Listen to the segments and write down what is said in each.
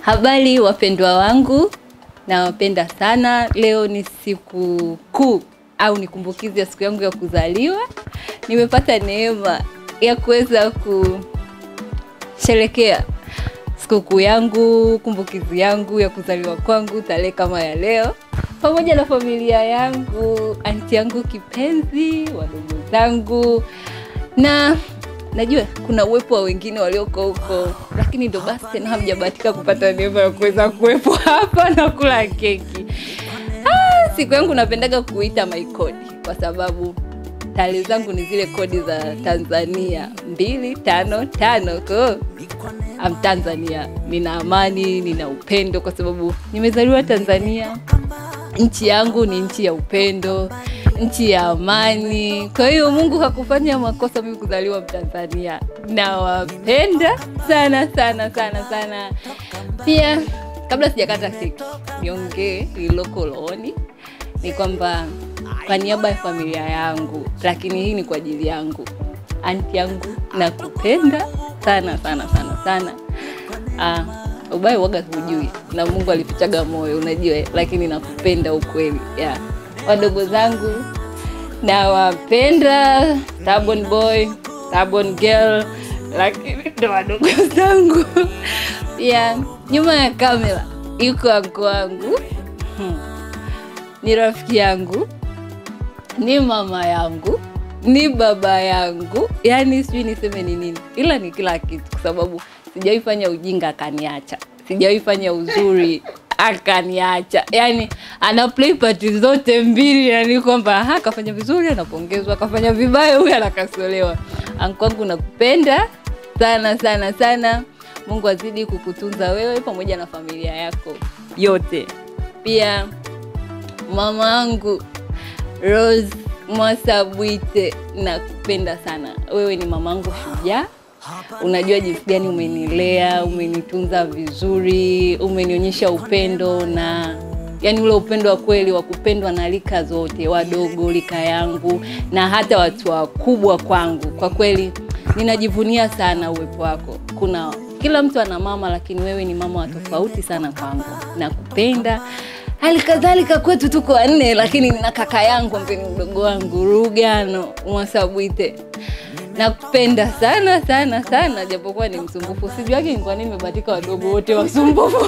Habari wapendwa wangu, nawapenda sana. Leo ni siku kuu au ni kumbukizi ya siku yangu ya kuzaliwa. Nimepata neema ya kuweza kusherekea sikukuu yangu, kumbukizi yangu ya kuzaliwa kwangu tarehe kama ya leo, pamoja na familia yangu, anti yangu kipenzi, wadogo zangu na najua kuna uwepo wa wengine walioko huko, lakini ndo basi tena hamjabahatika kupata neema ya kuweza kuwepo hapa na kula keki. Ah, siku yangu napendaga kuita my kodi kwa sababu tarehe zangu ni zile kodi za Tanzania mbili tano tano. Kwa hiyo am Tanzania, nina amani, nina upendo kwa sababu nimezaliwa Tanzania. Nchi yangu ni nchi ya upendo, nchi ya amani. Kwa hiyo Mungu hakufanya makosa mimi kuzaliwa Mtanzania. Nawapenda sana sana sana sana. Pia kabla sijakata keki, niongee lililoko rohoni ni kwamba kwa niaba ya familia yangu, lakini hii ni kwa ajili yangu, anti yangu, nakupenda sana sana sana sana. Ah, ubaya uwaga hujui na Mungu alifichaga moyo, unajua, lakini nakupenda ukweli. Yeah. Wadogo zangu nawapenda, stubborn boy, stubborn girl, lakini ndo wadogo zangu. Pia nyuma ya kamera yuko anko wangu hmm. Ni rafiki yangu, ni mama yangu, ni baba yangu, yaani sijui niseme ni nini, ila ni kila kitu, kwa sababu sijawahi fanya ujinga akaniacha, sijawahi fanya uzuri akaniacha. Yani ana play party zote mbili, yani kwamba aha, kafanya vizuri anapongezwa, akafanya vibaya huyu anakasolewa. Anko wangu nakupenda sana sana sana. Mungu azidi kukutunza wewe pamoja na familia yako yote. Pia mama yangu Rose Mwasabwite, nakupenda sana. Wewe ni mamangu shujaa. Unajua jinsi gani umenilea, umenitunza vizuri, umenionyesha upendo na yani ule upendo wa kweli wa kupendwa na rika zote, wadogo, rika yangu na hata watu wakubwa kwangu. Kwa kweli ninajivunia sana uwepo wako. Kuna kila mtu ana mama, lakini wewe ni mama wa tofauti sana kwangu. Nakupenda. Hali kadhalika kwetu tuko wanne, lakini nina kaka yangu ambaye ni mdogo wangu Rugano Mwasabwite. Nakupenda sana sana sana, japokuwa ni msumbufu. Sijuagi ni kwa nini nimebahatika wadogo wote wasumbufu.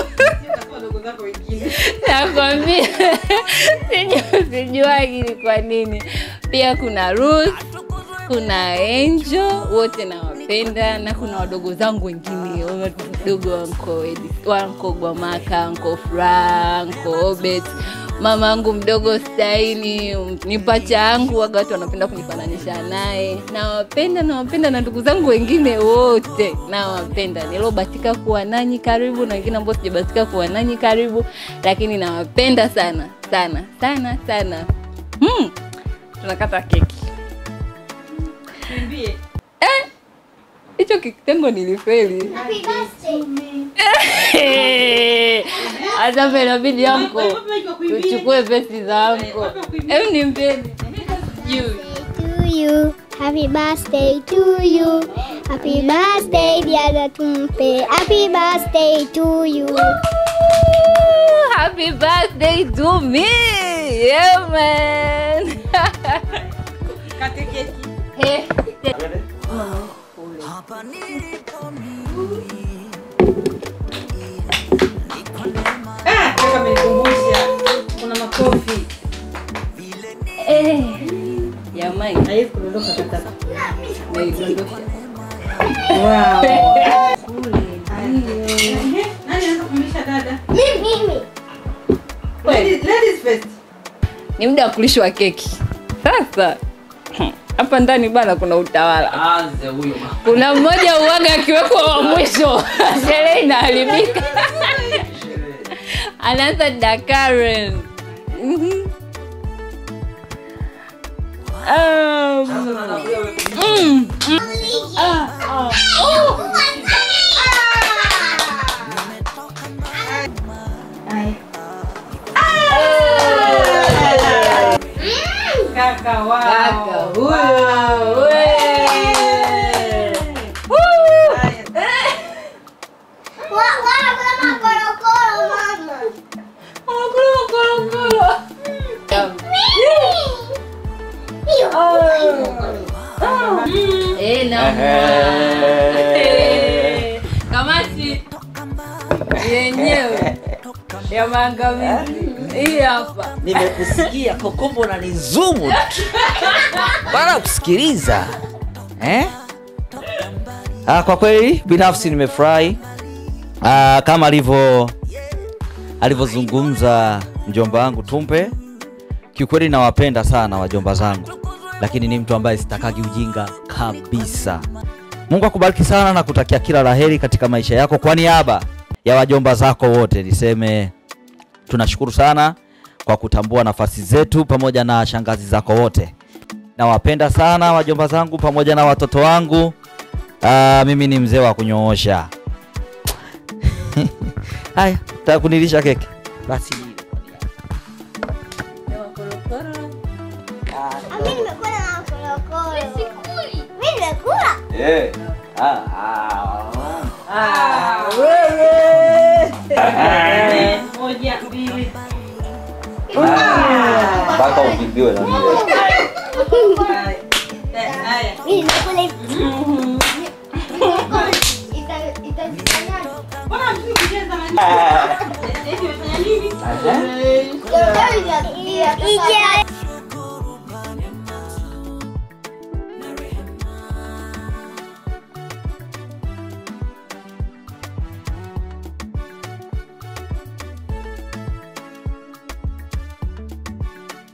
Nakwambia siju- sijuagi ni kwa nini. Pia kuna Ruth, kuna Angel, wote nawapenda, na kuna wadogo zangu wengine wadogo wa Uncle Edith- wa Uncle Gwamaka, Uncle Fra, Uncle Obet, mama yangu mdogo Staini, ni pacha yangu, waga watu wanapenda kunifananisha naye. Nawapenda, nawapenda na ndugu zangu wengine wote nawapenda, niliobahatika kuwa nanyi karibu na wengine ambao sijabahatika kuwa nanyi karibu, lakini nawapenda sana sana sana sana. Hmm, tunakata keki hicho kitengo nilifeli. Hata inabidi anko tuchukue pesi za anko. Hebu nimpeni juu. to you. Happy birthday to you. Happy birthday dear tumpe. Happy birthday to you. Happy birthday to me. Yeah man. Eh, Ah, kaka amenikumbusha. Kuna makofi. eh. Jamani, Haiwezi kudondoka kaka. naidondosha. Wow. Kule. Ehe, Nani anaweza kumlisha dada? Mimi mimi. Ladies, ladies first. Ni muda wa kulishwa keki. Sasa hmm, hapa ndani bana kuna utawala. Aanze huyo mama. Kuna mmoja uwaga akiwekwa wa mwisho, sherehe inaharibika. Anaanza Dakaren. Mhm. Um, mm, mm. Ah, ah. Oh. Kaka, wow. Kaka huyo. Wow. we. Haya. Woo. Haya. Wa- wa- kuna Eh, na Ehe. kamati yenyewe ya maangamizi hii hapa nimekusikia kokombo na nizumu tu bana kusikiliza eh? ah, kwa kweli binafsi nimefurahi ah, kama alivyo alivyozungumza mjomba wangu tumpe kiukweli nawapenda sana wajomba zangu lakini ni mtu ambaye sitakagi ujinga kabisa mungu akubariki sana na kutakia kila laheri katika maisha yako kwa niaba ya wajomba zako wote niseme tunashukuru sana kwa kutambua nafasi zetu pamoja na shangazi zako wote nawapenda sana wajomba zangu pamoja na watoto wangu Aa, mimi ni mzee wa kunyoosha haya taka kunilisha keke basi Mimi nimekula na korokoro. Mimi nimekula. Moja, mbili. mpaka ukimbiwe na mimi. Haya. Eh, haya. Mimi nimekula hivi. Ita- itajifanyaje? Mbona hamtaki kucheza na nini? Eh, eti umefanya nini? Ija- ija-